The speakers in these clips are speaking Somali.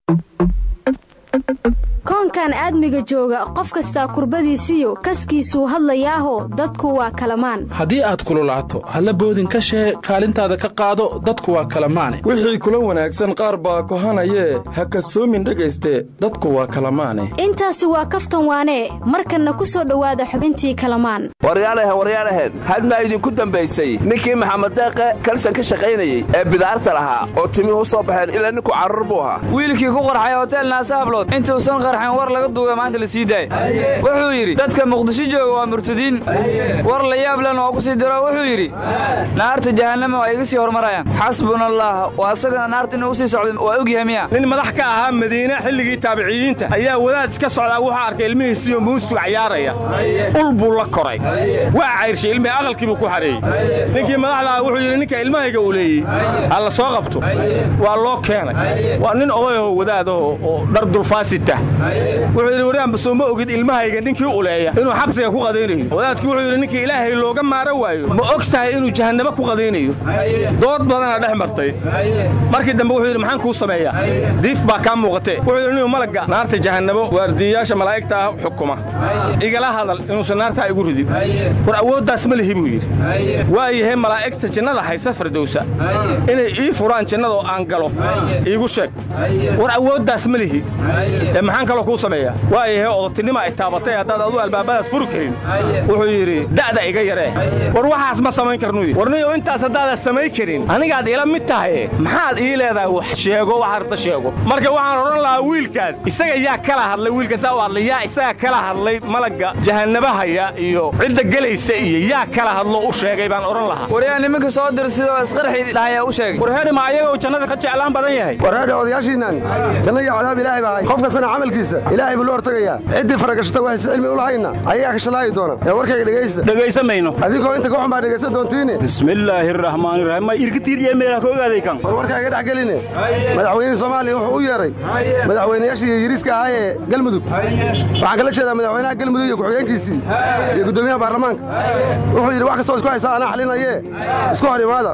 koonkan aadmiga jooga qof kastaa kurbadiisiyo kaskiisuu hadlayaaho dadku waa kalamaan haddii aad kululaato halla boodin ka shee kaalintaada ka qaado dadku waa kalamaane wixii kula wanaagsan qaar baa kohanayee ha kasoomin dhegayste dadku waa kalamaane intaasi waa kaftan waanee markanna ku soo dhowaada xubintii kalamaan waryaalahe waryaalaheed hadmaa idinku dambaysay ninkii maxamed deeqe kalsan ka shaqaynayey ee bidaarta lahaa oo timihu soo baxeen ilaa ninku carruur buu ahaa wiilkii ku qarxay hotel naasahablood intuusan qarxin war laga duuga maanta la sii daay wuxuu yidhi dadka muqdisho jooga waa murtadiin war la yaab len oo ku sii diro wuxuu yidhi naarta jahannama waa iga sii hormarayaan xasbuna allaah waa asaga naarta inuu u sii socda waa ogyahay miya nin madax ka ahaa madiine xilligii taabiciyiinta ayaa wadaad iska socdaa wuxuu arkay ilmihiisiyo muustu cayaaraya ul buu la koray waa cayrshay ilmihii aqalkiibuu ku xareeyey ninkii madaxda ah wuxuu yidhi ninka ilmahayga uu leeyey ha la soo qabto waa loo keenay waa nin odayaho wadaadaho oo dhar dulfaasita wuxuu yidhi waryaanba soo ma ogid ilmahayga ninkii uleeya inuu xabsiga ku qadaynayo wadaadkii wuxuu yidhi ninkii ilaahay looga maaro waayo ma og tahay inuu jahannamo ku qadaynayo dood badana dhex martay markii dambe wuxuu yidhi maxaan kuu sameeyaa diif baa kaa muuqatee wuxuu yidhi inuu malagga naarta jahannamo waardiyayaasha malaa'igta ah xukuma igala hadal inuusan naartaa igu ridin war awooddaas ma lihi buu yidhi waayahe malaa'igta jannada haysa fardowsa inay ii furaan jannada oo aan galo iigu sheeg war awooddaas ma lihi ee maxaan kaloo kuu sameeyaa waayahe odotinima ay taabatay haddaad aduu albaabadaas furi karin wuxuu yidhi da'da iga yaree war waxaas ma samayn karnu warniyo intaas haddaadan samayn karin anigaad ila mid tahaye maxaad ii leedahay wax sheego wax arta sheego marka waxaan odhan lahaa wiilkaas isaga yaa kala hadlay wiilkaasaa u hadlay yaa isaga kala hadlay malagga jahannabahaya iyo cidda gelaysa iyo yaa kala hadlo u sheegay baan odhan lahaa waryaa nimanka soo dirsidoo isqarxii dhahayaa u sheegay warheedhi ma ayagoo jannada ka jeclaan badan yahay warheedhi odayaashiinnan janno iyo cadaab ilaahay baa hay qof kastana camalkiisa ilaahay buu la hortegayaa ciddii faragashata waxayse cilmi u lahayna ayagaa ka shalaayi doona ee warkayga dhegaysta dhegaysamayno adinkoo inta goxun baa dhegaysan doontiine bismillaahi raxmaani raxiim ma irkatiiriye meelaha ka ogaaday kan war warkaa iga dhex geline madaxweynihii soomaaliya wuxuu u yeedhay madaxweynayaashii yiriiska ahaa ee galmudug waxaan kala jeedaa madaxweynaha galmudug iyo ku-xigeenkiisii iyo guddoomiyaha baarlamaanka wuxuu yidhi wax kastoo isku haystaa anaa xalinayee isku hor imaada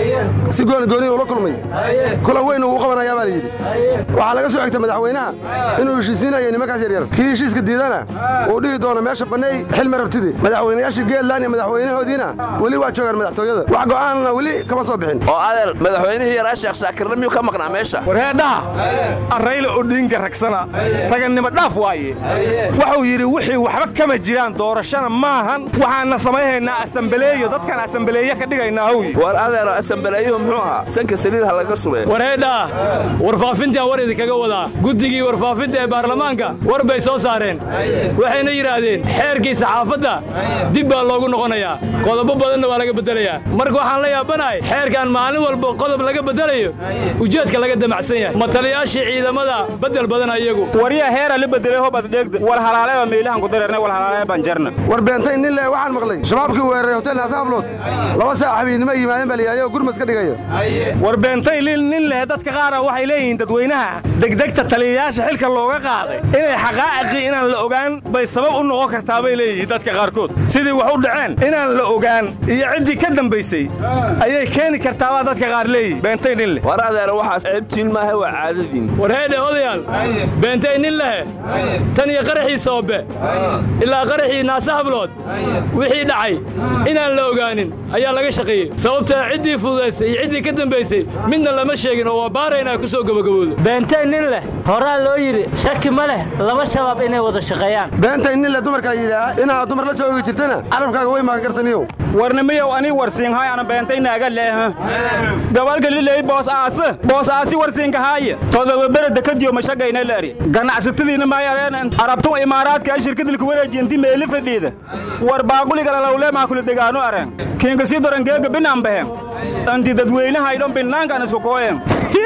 si goonigooni ula kulmay kulan weyn uu u qabanayaa baa layidhi waxaa laga soo xigtay madaxweynaha inuu heshiisiinayo nimankaas yaryar kii heshiiska diidana uu dhihi doono meesha banneey xilmi rabtidi madaxweynayaashii geedland iyo madaxweynahoodiina weli waa joogaan madaxtooyada wax go'aanna weli kama soo bixin oo adeer madaxweynihii yaraa sheekh shaakirna miyuu ka maqnaa meesha warheedhaha arrayla odhiinga ragsana ragannimo dhaaf waaye wuxuu yidhi wixii waxba kama jiraan doorashana maahan waxaanna samayhaynaa asambaleeyo dadkan asambaleeye ka dhigaynaa howyi war adeero asambaleeyuhu muxuu ahaa sanka saliid ha laga shubee warheedhaa warfaafintaan war idinkaga wadaa guddigii warfaafinta ee baarlamaanka war bay soo saareen waxayna yidhaahdeen xeerkii saxaafadda dib baa loogu noqonayaa qodobo badanna waa laga beddelayaa marka waxaan la yaabanahay xeerkan maalin walba qodob laga beddelayo ujeedka laga damacsan yahay matalayaashii ciidamada beddel badan iyagu waryaa heera la bedelay hobad dheegda wal halaaleeba meelahan ku dareernay wal halaaleeba banjarna war beentay nin leh waxaan maqlay shabaabkii weeraray hotel naasahablood laba saac habiidnimo yimaadeen baa layihahdo gurmas ka dhigaya war beentay nin leh dadka qaara waxay leeyihiin dadweynaha degdegta taliyayaasha xilka looga qaaday inay xaqaa'aqii inaan la ogaan bay sabab u noqon kartaa bay leeyihiin dadka qaarkood sidii wax u dhaceen inaan la ogaan iyo ciddii ka dambaysay ayay keeni kartaabaa dadka qaar leeyihin beentay nin leh war adeero waxaas ceebtiin maaha waa caadadiin warheedhe odayaal beentay nin lehe tan iyo qaraxii soobe ilaa qaraxii naasahablood wixii dhacay inaan la ogaanin ayaa laga shaqeeyey sababtaa ciddii fududaysay iyo ciddii ka dambaysay midna lama sheegin oo waa baaraynaa ku soo gabagaboodo beentay nin leh horaa loo yidhi shaki ma leh laba shabaab inay wada shaqeeyaan beentay nin leh dumarkaa yidhaah inaad dumar la joogi jirtana carabkaaga way maagan kartaniyow warnimiyow ani warsiinhay ana beentay naaga leeha gabalka liley boos aase boos aasi warsiinkahaaya todoba bereda kadiyo mashagayna laari ganacsatadiina maayareen arabtun imaaraadka shirkadilku wareejinti meeli fadhiida war baaquligalalawle maakula degaano areen kiinka sii dorangeega binanbehen anti dadweynahaydhon binaankan isku kooyen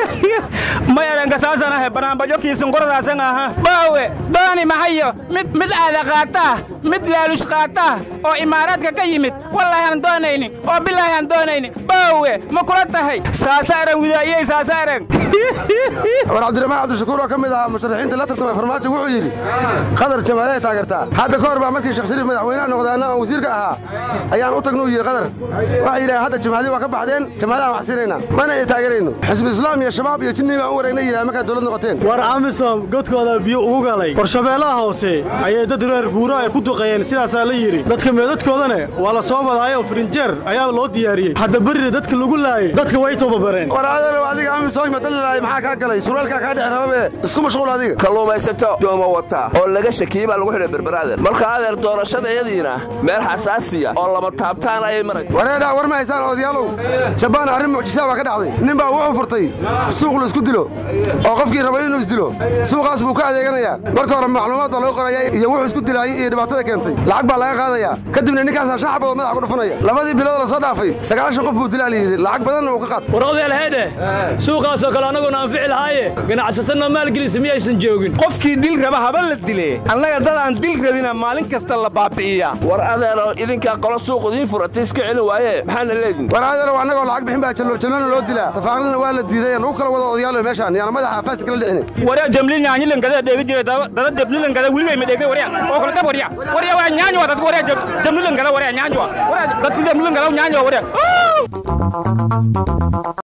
ma erenkasaasanahe banaanbajo kiisinkoradaasan aha baawe dooni mahayo mid mid aada qaataa mid laalush qaataa oo imaaraadka ka yimid wallaahi aan doonaynin oo bilaahi aan doonaynin baawe ma kula tahay saasa eran widaayey saasa eran war cabdiraxmaan cabdishakuur oo ka mid ahaa musharaxiinta la tartamay farmaajo wuxuu yidhi qadar jamaalee taageertaa hadda ka hor baa markii sheekh shariif madaxweynaha noqdaana aan wasiirka ahaa ayaan u tagnu yidhi qadar waxay yidhaaheen hadda jamaacadii waa ka baxdeen jamaacadahan wax siinaynaa mana ay taageerayno xisbi islaam iyo shabaab iyo jinni baa aan u wareegna yidhaha markaad dowlad noqoteen war amisom godkooda biyo ugu galay warshabeellaha hoose ayay dad reer guura ay ku duqeeyeen sidaasaa la yidhi dadka meedadkoodana waa la soo wadaayoo firinjeer ayaa loo diyaariyey hadda berri dadka lagu laayay dadka way tababareen war adeerow adiga amisom madalilaay maxaa kaa galay surwaalkaa kaa dhex rababe isku mashquul adiga kalluumaysato dooma wata oo laga shakiyey baa lagu xidhay berberaadeer marka adeer doorashadayadiina meel xasaasiya oo lama taabtaan ayay maraysa wareedha war ma haysaan odayaalow jabaan arrin mucjisaa baa ka dhacday nin baa wuxuu furtay suuq la isku dilo oo qofkii rabay inuu isdilo suuqaas buu ka adeeganayaa marka hore macluumaad baa lagu qoraya iyo wuxuu isku dilaayay iyo dhibaatada keentay lacag baa laga qaadayaa kadibna ninkaasaa shan xabadood madaxa ku dhufanaya labadii bilood la soo dhaafay sagaashan qof buu dilaa layidhi lacag badanna uu ka qaatay war odeelheedhe suuqaasoo kale annaguna anfici lahaaye ganacsatana maalgelisa miyaysan joogin qofkii dil raba haba la dile annaga dad aan dil rabina maalin kasta la baabi'iyaa war adeero idinkaa qolo suuq idiin furatay iska celin waaye maxaana leedin war adeerow annagoo lacag bixin baa jalloojallona loo dilaa tafaaqrina waa la diiday lagu kala wado odayaalo meeshaan yaana madaxa faasi kala dhicini waryaa jamli nyaanyilinkada dheegi jiray dada deblilinkada wiligay ma dheegay waryaa oo kale dab waryaa waryaa waa nyaanyo dadku waryaa jamlilinkada waryaa nyaanyo dadku jamlilinkada nyaanyo waryaa